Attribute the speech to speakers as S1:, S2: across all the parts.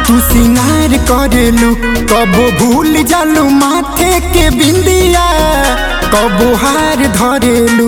S1: तू सिंगार करेलू कबो भूल जालू माथे के बिंदिया कबो हार धरेलू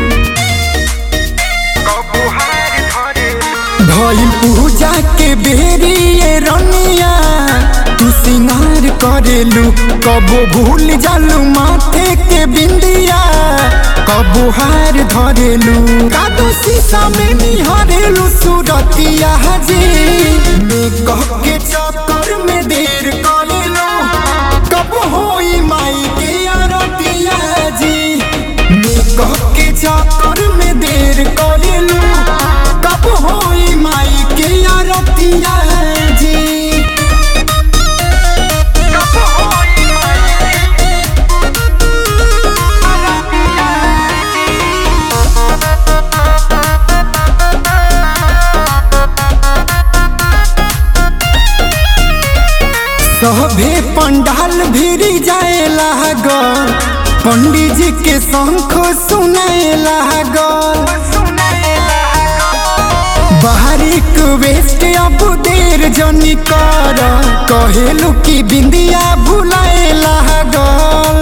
S1: भइल पूजा के बेरी ये रनिया तू सिंगार करेलू कबो भूल जालू माथे के बिंदिया कबो हार धरेलू कादो शीशा में निहारेलू सूरतिया जी में कह के चक्कर में देर करेलू कब होई माई के आरतिया जी में कह के चक्कर में देर करेलू कब होई माई के आरतिया जी कब होई माई के आरतिया सभे पंडाल भिरी जाए लागल पंडित जी के शंख सुनाए लागल बाहरी वेस्ट अब देर जनी कर कहेलू की बिंदिया भुलाए लागल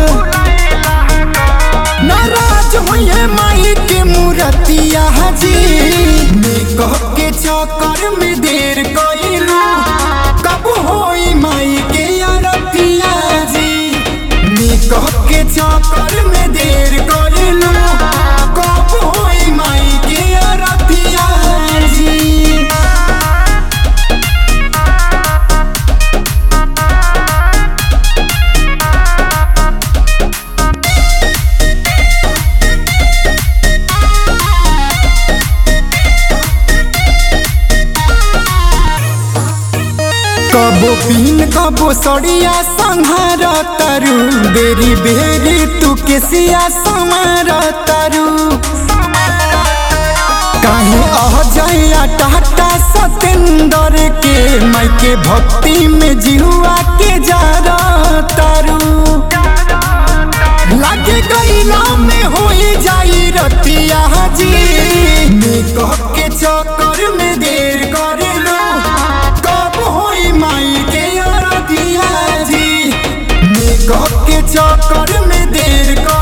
S1: नाराज होइए माई के मूर्तिया जी में कह के चक्कर में देर कइलू कब होई माई के आरतिया जी में कह के चक्कर में देर कइलू कब होई माई के आरतिया जी कबो पीन कबो सड़िया संहार तरु बेरी बेरी तू केसिया संवार तरु काहे अह जया टाटा सतेंद्र के माई के भक्ति में जिहुआ के जा तरु लागे गईला में होई जाई रतिया जी में कह के चक्कर में देर करेलो कब होई माई के आरतिया जी में कह के चक्कर में देर कर